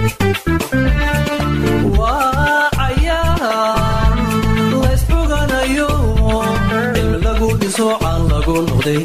waa cayaar laysxuganayo cilmi lagu dhiso caan lagu noqday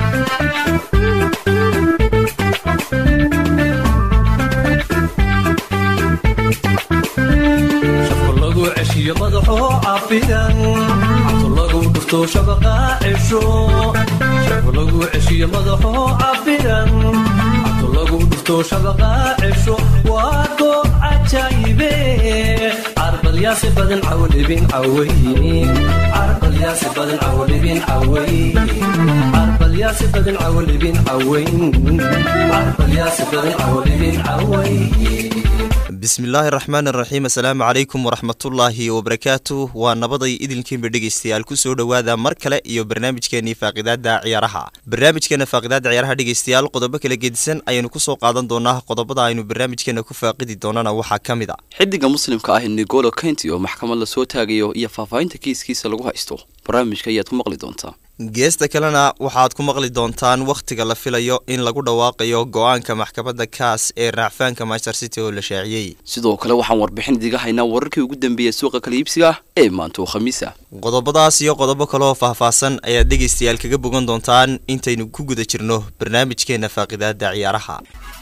shafka lagu ceshiyo madaxoo cafidan cabto lagu dhufto shabaqa cesho shafka lagu ceshiyo madaxoo cafidan cabto lagu dhufto shabaqa cesho waa goob cajaayibe carbalyaasi badan cawlibin caway carbalyaasi badan cawlibin caway carbalyaasi badan cawlibin cawayn carbalyaasi badan cawlibin caway bismillaahi raxmaan raxiim assalaamu calaykum waraxmatullaahi wabarakaatu waa nabaday idinkiinba dhegeystayaal kusoo dhowaada mar kale iyo barnaamijkeenii faaqidaada ciyaaraha barnaamijkeena faaqidaada ciyaaraha dhegeystayaal qodobo kala gedisan ayaynu kusoo qaadan doonaa qodobada aynu barnaamijkeena ku faaqidi doonana waxaa ka mid a xidiga muslimka ah nigolo kenti oo maxkamad lasoo taagayo iyo faahfaahinta kiiskiisa lagu haysto barnaamijka ayaad ku maqli doontaa geesta kalena waxaad ku maqli doontaan wakhtiga la filayo in lagu dhawaaqayo go-aanka maxkamadda kaas ee raacfaanka master city oo la shaaciyey sidoo kale waxaan warbixin idiga haynaa wararkii ugu dambeeyey suuqa kala iibsiga ee maanta oo khamiis ah qodobadaas iyo qodobo kaleoo faahfaahsan ayaad dhegaystayaal kaga bogan doontaan intaynu ku guda jirno barnaamijkeena faaqidaada ciyaaraha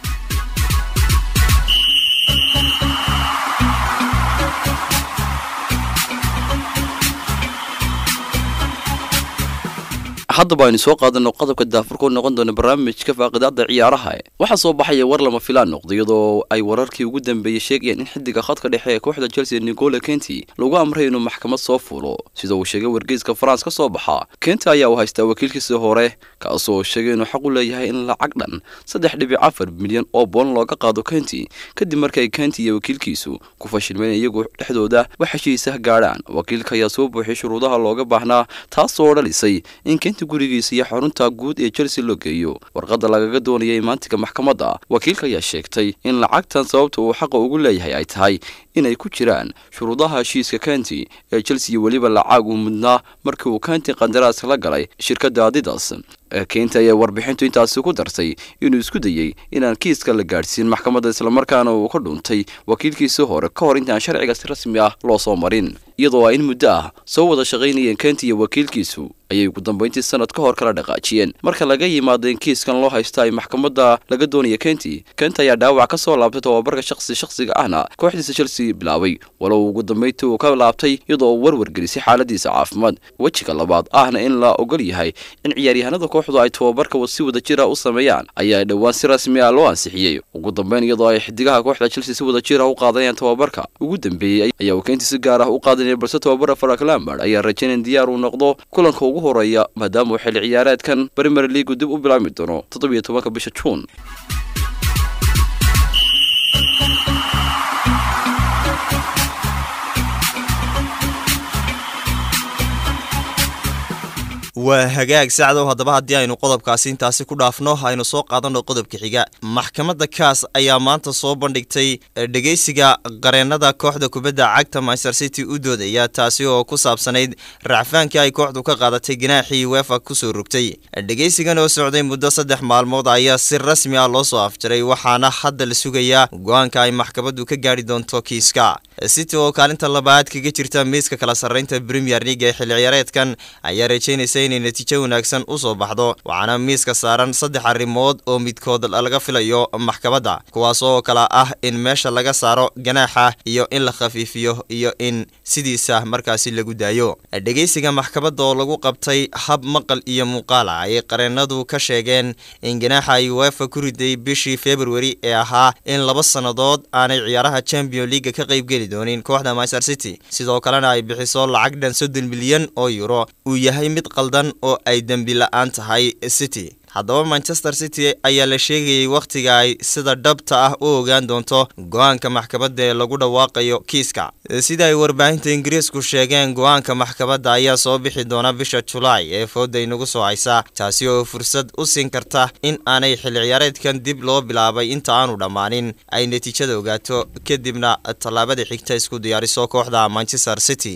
haddaba aynu soo qaadano qodobka daafurkoo noqon doona barnaamijka faaqidaada ciyaaraha waxaa soo baxaya war lama filaan noqda iyadoo ay wararkii ugu dambeeyey sheegayaan in xidiga khadka dhexe ee kooxda chelsea nicola kenti lagu amray inuu maxkamad soo fuulo sida uu sheegay wargeyska france ka soo baxa kenti ayaa uu haystaa wakiilkiisii hore kaasoo sheegay inuu xaq u leeyahay in lacag dhan saddex dhibic afar milyan oo boon looga qaado kenti kadib markay kenti iyo wakiilkiisu ku fashilmeen iyagu dhexdooda wax heshiisa gaadhaan wakiilka ayaa soo buuxiyay shuruudaha looga baahnaa taasoo dhalisay in kenti gurigiisa iyo xarunta guud ee chelsea loo geeyo warqadda lagaga doonayay maantiga maxkamadda wakiilka ayaa sheegtay in lacagtan sababta uu xaqa ugu leeyahay ay tahay inay ku jiraan shuruudaha heshiiska kenti ee chelsea iyo weliba lacag uu mudnaa markii uu kenti qandaraaska la galay shirkadda adidas kenti ayaa warbixintu intaasi ku dartay inuu isku dayey inaan kiiska la gaadhsiin maxkamadda islamarkaana uu ka dhuntay wakiilkiisii hore ka hor intaan sharciga si rasmi ah loo soo marin iyadoo ay in muddo ah soo wada shaqaynayeen kenti iyo wakiilkiisu ayay ugu dambayntii sanad ka hor kala dhaqaajiyeen marka laga yimaado in kiiskan loo haysto ay maxkamadda laga doonaya kenti kenti ayaa dhaawac ka soo laabtay tobabarka shaqsi shaqsiga ahna kooxdiisa chelsea bilaabay walow ugu dambayntii uu ka laabtay iyadoo uu warwargelisay xaaladiisa caafimaad wejiga labaad ahna in la ogol yahay in ciyaaryahanada kooxdu ay tobabarka si wada jira u sameeyaan ayaa dhowaan si rasmi ah loo ansixiyey ugu dambeyn iyadoo ay xidigaha kooxda chelsea si wada jir ah u qaadanayaan tobabarka ugu dambeeyey ayaa uu kenti si gaar ah u qaadanaya balse tobabara farak lambard ayaa rajaynayn diyaar uu noqdo kulanka ugu horeeya maadaama uu xilli ciyaareedkan premier leagu dib u bilaabmi doono toddobiyo tobanka bisha juun waa hagaag sacdow haddaba haddii aynu qodobkaasi intaasi ku dhaafno aynu soo qaadanno qodobka xiga maxkamadda kaas ayaa maanta soo bandhigtay dhegeysiga qareennada kooxda kubadda cagta master city u doodaya taasi oo ku saabsanayd racfaankii ay kooxdu ka qaadatay ganaaxii wefa kusoo rogtay dhegeysigan oo socday muddo saddex maalmood ayaa si rasmi ah loo soo afjaray waxaana hadda la sugayaa go-aanka ay maxkamaddu ka gaadhi doonto kiiska city oo kaalinta labaad kaga jirta miiska kala sarreynta premier league ee xilli ciyaareedkan ayaa rajaynaysa inay natiijo wanaagsan u soo baxdo waxaana miiska saaran saddex arrimood oo midkood laga filayo maxkamadda kuwaas oo kale ah in meesha laga saaro ganaaxa iyo in la khafiifiyo iyo in sidiisa markaasi lagu daayo dhegeysiga maxkamadda oo lagu qabtay hab maqal iyo muuqaala ayay qareennadu ka sheegeen in ganaaxa ay wefa ku riday bishii februari ee ahaa in laba sannadood aanay ciyaaraha champion leaga ka qaybgeli doonin kooxda master city sidoo kalena ay bixiso lacag dhan soddon milyan oo euro uu yahay mid qaldan oo ay dembi la-aan tahay city haddaba manchester city ayaa la sheegayay wakhtiga ay sida dhabta ah u ogaan doonto go-aanka maxkamadda ee lagu dhawaaqayo kiiska sida ay warbaahinta ingiriisku sheegeen go-aanka maxkamadda ayaa soo bixi doona bisha julaay ee fooda inagu soo haysa taasi oo fursad u siin karta in aanay xilli ciyaareedkan dib loo bilaabay inta aanu dhammaanin ay natiijada ogaato kadibna tallaabada xigta isku diyaariso kooxda manchester city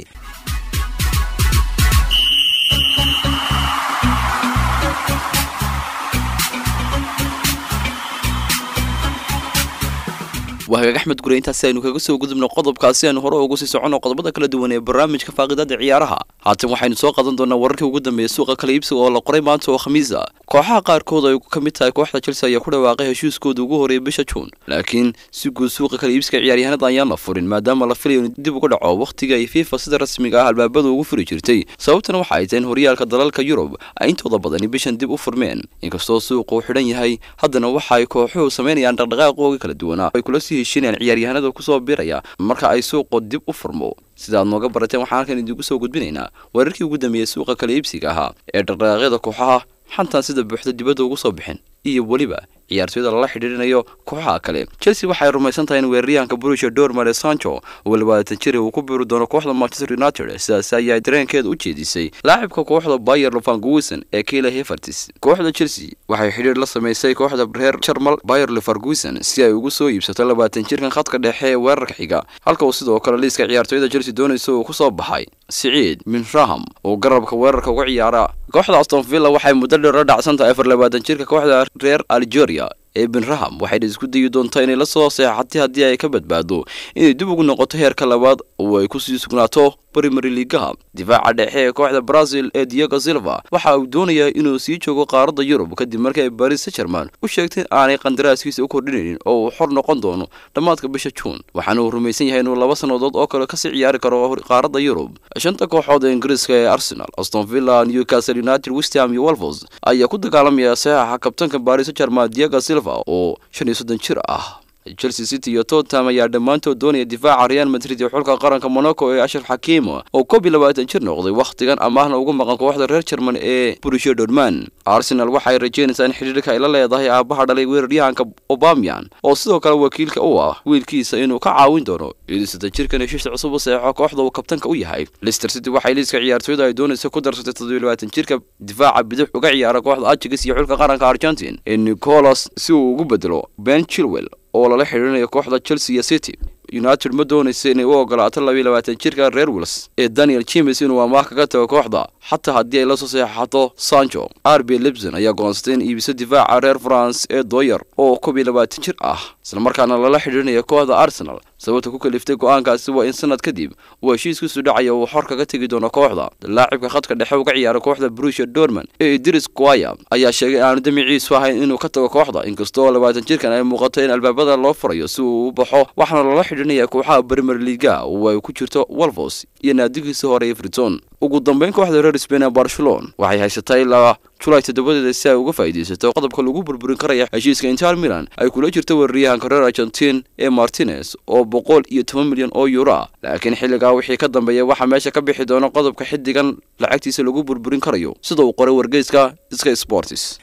waa hagaag axmed gure intaasi aynu kaga soo gudubno qodobkaasi aynu hore ugu sii soconno qodobada kala duwan ee barnaamijka faaqidaada ciyaaraha haatan waxaynu soo qaadan doonaa wararkii ugu dambeeya suuqa kala iibsiga oo la qoray maanta oo khamiisa kooxaha qaarkood ay ka mid tahay kooxda chelsea ayaa ku dhawaaqay heshiiskooda ugu horeeyay bisha juun laakiin si guud suuqa kala iibsiga ciyaaryahanada ayaan la furin maadaama la filayo in dib uga dhaco wakhtiga ay fifa sida rasmiga ah albaabada ugu furi jirtay sababtana waxa ay tahay in horyaalka dalalka yurub ay intooda badani bishan dib u furmeen inkastoo suuqa uu xidhan yahay haddana waxa ay kooxuhu samaynayaan dhaqdhaqaaqooga kala duwanaa ay kula sii heshinayaan ciyaaryahanada kusoo biraya marka ay suuqu dib u furmo sida aad nooga barateen waxaan halkan idiinku soo gudbinaynaa wararkii ugu dambeeyey suuqa kala iibsiga ahaa ee dhaqdhaqaaqyada kooxaha xantaan sida buuxda dibadda ugu soo bixin iyo weliba ciyaartooyada lala xidhiirinayo kooxaha kale chelsea waxay rumaysan tahay in weeraryahanka brusia dormale sancho oo labaatan jir uu ku biiri doono kooxda manchester united sidaas ayaa dareenkeeda u jeedisay laacibka kooxda bayer leverkusen ee kila hevertis kooxda chelsea waxay xidhiir la samaysay kooxda reer jarmal bayer leverkusen si ay ugu soo iibsato labaatan jirkan khadka dhexe ee weerarka xiga halka uu sidoo kale liiska ciyaartooyada chelsea doonaysa uu kusoo baxay siciid minraham oo garabka weerarka uga ciyaara kooxda aston villa waxay muddo dheer la dhacsan tahay afar labaatan jirka kooxda reer algeria ee benraham waxayna isku dayi doontaa inay la soo seexatay haddii ay ka badbaado inay dib ugu noqoto heerka labaad oo ay kusii sugnaato primary ligaha difaaca dhexe ee kooxda brazil ee diego silva waxa uu doonayaa inuu sii joogo qaaradda yurub kadib markii ay baris sajerman u sheegtay aanay qandaraaskiisa u kordhinaynin oo uu xor noqon doono dhammaadka bisha juun waxaana uu rumaysan yahay inuu laba sannadood oo kale kasii ciyaari karo qaaradda yurub shanta kooxood ee ingiriiska ee arsenal aston villa newcastle united westham iyo wolvos ayaa ku dagaalamaya saxaxa kabtanka baris sajerman diego silva oo shan iyo soddon jir ah chelsea city iyo tottenham ayaa dhammaantood doonaya difaaca real madrid iyo xulka qaranka monaco ee ashraf xakiimo oo koob iyo labaatan jir noqday wakhtigan amaahna ugu maqan kooxda reer jerman ee borussia dortmund arsenal waxay rajeynaysaa in xidhiirka ay la leedahay aabaha dhalay weeraryahanka obamian oo sidoo kale wakiilka u ah wiilkiisa inuu ka caawin doono idisata jirkan heshiis cusub u seexo kooxda uu kabtanka u yahay leicester city waxay liiska ciyaartooyda ay doonaysa ku darsatay toddobiyo labaatan jirka difaaca bidix uga ciyaara kooxda ajax iyo xulka qaranka argentine ee nicolas si uu ugu bedelo ben chilwell oo lala xidhiirinayo kooxda chelsea iyo city united ma doonaysa inay u ogolaato labiyo labaatan jirka reer wils ee daniel james inuu amaah kaga tago kooxda xataa haddii ay la soo seexato sancho r b libson ayaa goonsatay in iibiso difaaca reer france ee doyer oo koob iyo labaatan jir ah islamarkaana lala xidhiirinayo kooxda arsenal sababta ku kaliftay go-aankaasi waa in sanad kadib uu heshiiskiisu dhacaya uu xor kaga tegi doono kooxda laacibka khadka dhexe uga ciyaara kooxda brusia dorman ee idris guaya ayaa sheegay aanu damiciisu ahayn inuu ka tago kooxda inkastoo labaatan jirkan ay muuqato in albaabada loo furayo si uu u baxo waxaana lala xidhiirinaya kooxaha premier liga oo ay ku jirto wolvos iyo naadigiisa hore everton ugu dambeyn kooxda reer spain ee barcelona waxay haysatay ilaa julaay toddobadeeda si ay uga faa'iidaysato qodobka lagu burburin karaya heshiiska inter milan ay kula jirto weeraryahanka reer argentin ee martinez oo boqol iyo toban milyan oo euro ah laakiin xilligaa wixii ka dambeeya waxaa meesha ka bixi doona qodobka xiddigan lacagtiisa lagu burburin karayo sida uu qoray wargeyska sky sports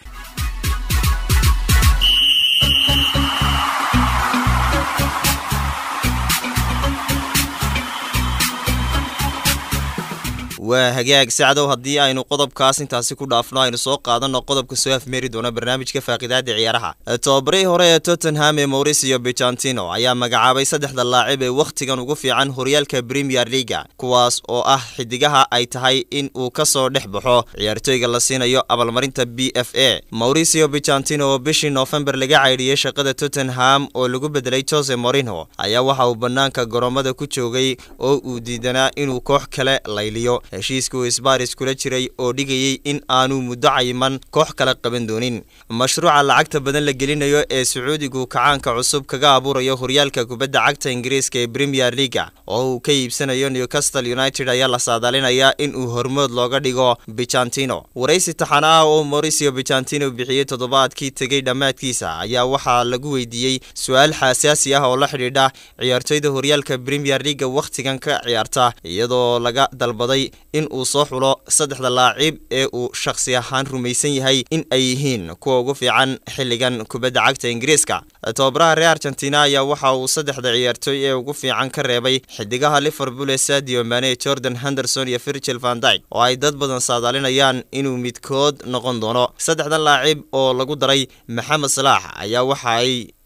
waa hagaag sacdow haddii aynu qodobkaas intaasi ku dhaafno aynu soo qaadanno qodobka soo afmeeri doona barnaamijka faaqidaada ciyaaraha tobabarihii hore ee tottenham ee mauricio bicantino ayaa magacaabay saddexda laacib ee wakhtigan ugu fiican horyaalka premier leaga kuwaas oo ah xidigaha ay tahay in uu ka soo dhex baxo ciyaartooyga la siinayo abaalmarinta b f a mauricio bicantino oo bishii noofembar laga caydhiyey shaqada tottenham oo lagu bedelay jose morino ayaa waxa uu bannaanka garoomada ku joogay oo uu diidanaa inuu koox kale layliyo heshiiska uu isbaaris kula jiray oo dhigayay in aanu muddo cayiman koox kale qaban doonin mashruuca lacagta badan la gelinayo ee sacuudigu kacaanka cusub kaga abuurayo horyaalka kubadda cagta ingiriiska ee premier leaga oo uu ka iibsanayo newcastle united ayaa la saadaalinayaa in uu hormood looga dhigo bicantino waraysi taxana ah oo mauricio bicantino bixiyey toddobaadkii tegey dhammaadkiisa ayaa waxaa lagu weydiiyey su-aal xasaasi ah oo la xidhiidha ciyaartooyda horyaalka premier leaga wakhtigan ka ciyaarta iyadoo laga dalbaday in uu soo xulo saddexda laacib ee uu shakhsi ahaan rumaysan yahay in ay yihiin kuwa ugu fiican xilligan kubadda cagta ingiriiska tababaraha reer argentina ayaa waxa uu saddexda ciyaartooy ee ugu fiican ka reebay xidigaha liverpool ee sadio mane jordan henderson iyo virgil van dyke oo ay dad badan saadaalinayaan inuu midkood noqon doono saddexdan laacib oo lagu daray maxamed salaax ayaa waxa ay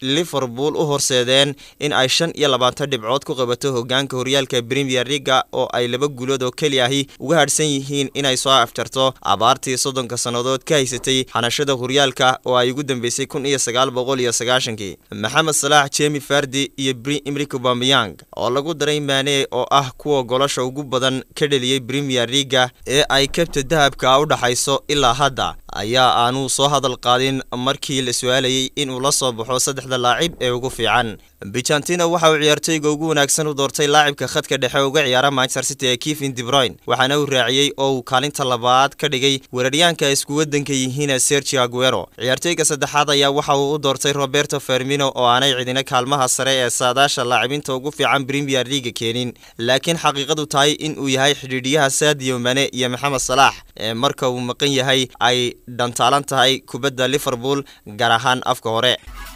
liverpool u horseedeen in ay shan iyo labaatan dhibcood ku qabato hogaanka horyaalka premier leaga oo ay laba guulood oo keli ahi uga hadhsan yihiin inay soo afjarto abaartii soddonka sannadood ka haysatay xanashada horyaalka oo ay ugu dambeysay kun iyo sagaal boqol iyo sagaashankii maxamed salaax jemi fardi iyo bri imrik bameyang oo lagu daray maane oo ah kuwa golasha ugu badan ka dheliyey premier leaga ee ay kabta dahabka u dhaxayso ilaa hadda ayaa aanuu soo hadal qaadin markii la su-aalayey inuu la soo baxo saddexda laacib ee ugu fiican bijantina waxa uu ciyaartoyga ugu wanaagsan u doortay laacibka khadka dhexe uga ciyaara manchester city ee kevin debroyn waxaana uu raaciyey oo uu kaalinta labaad ka dhigay weeraryaanka ay isku wadanka yihiin sergio aguero ciyaartoyga saddexaad ayaa waxa uu u doortay roberto fermino oo aanay cidina kaalmaha sare ee saadaasha laacibinta ugu fiican premier leaga keenin laakiin xaqiiqadu tahay in uu yahay xidhiidhiyaha sadio mane iyo maxamed salaax ee marka uu maqan yahay ay dhantaalan tahay kubadda liverpool gaar ahaan afka hore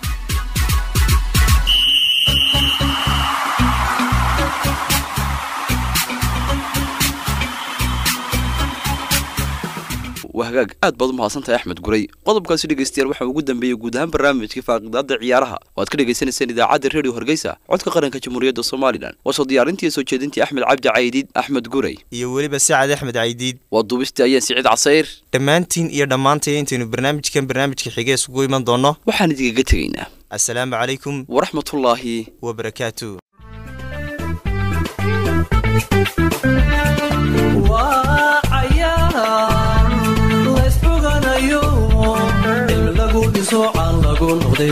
waa hagaag aad baad u mahadsantahay axmed guray qodobkaasi dhegeystayaal waxaa ugu dambeeyey guud ahaan barnaamijka faaqidaada ciyaaraha oo aad ka dhagaysanayseen idaacadda redio hargeysa codka qaranka jamhuuriyadda somalilan waa soo diyaarintii soo jeedintii axmed cabdi caydiid axmed guray iyo weliba sacad axmed caydiid waa duubistii ayaan siciid casayr dhammaantiin iyo dhammaantay intaynu barnaamijkan barnaamijka xige isugu iman doonno waxaan idinkaga tegaynaa assalaamu calaykum waraxmatullaahi wabarakaatu waa cayaar laysxuganayo cilmi lagu dhiso caan lagu noqday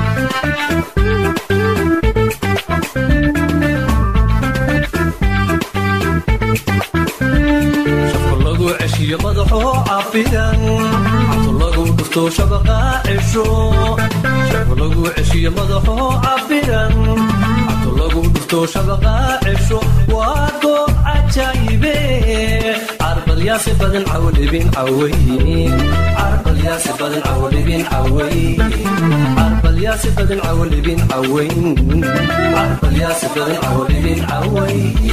shafka lagu ceshiyo madaxoo cafidan cabto lagu dhufto shabaqa cesho shafka lagu ceshiyo madaxoo cafidan cabto lagu dhufto shabaqa cesho waa goob cajaayibe carbalyaasi badan cawdhibin caway carbalyaasi badan cawdhibin caway carbalyaasi badan cawdhibin caway carbalyaasi badan cawdhibin caway